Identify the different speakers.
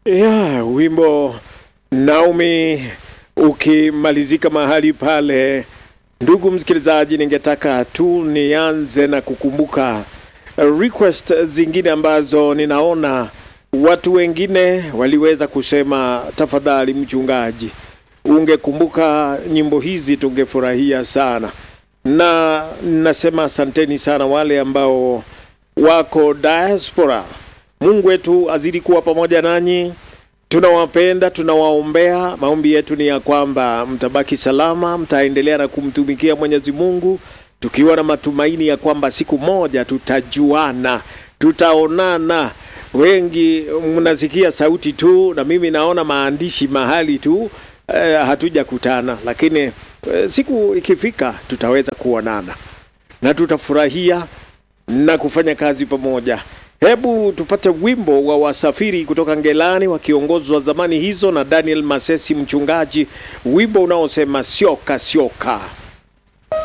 Speaker 1: ya wimbo Naomi ukimalizika mahali pale, ndugu msikilizaji, ningetaka tu nianze na kukumbuka request zingine ambazo ninaona watu wengine waliweza kusema, tafadhali mchungaji, ungekumbuka nyimbo hizi tungefurahia sana, na nasema asanteni sana wale ambao wako diaspora. Mungu wetu azidi kuwa pamoja nanyi. Tunawapenda, tunawaombea. Maombi yetu ni ya kwamba mtabaki salama, mtaendelea na kumtumikia Mwenyezi Mungu, tukiwa na matumaini ya kwamba siku moja tutajuana, tutaonana. Wengi mnasikia sauti tu, na mimi naona maandishi mahali tu eh, hatujakutana, lakini eh, siku ikifika tutaweza kuonana na tutafurahia na kufanya kazi pamoja. Hebu tupate wimbo wa wasafiri kutoka Ngelani wakiongozwa zamani hizo na Daniel Masesi mchungaji, wimbo unaosema sioka sioka.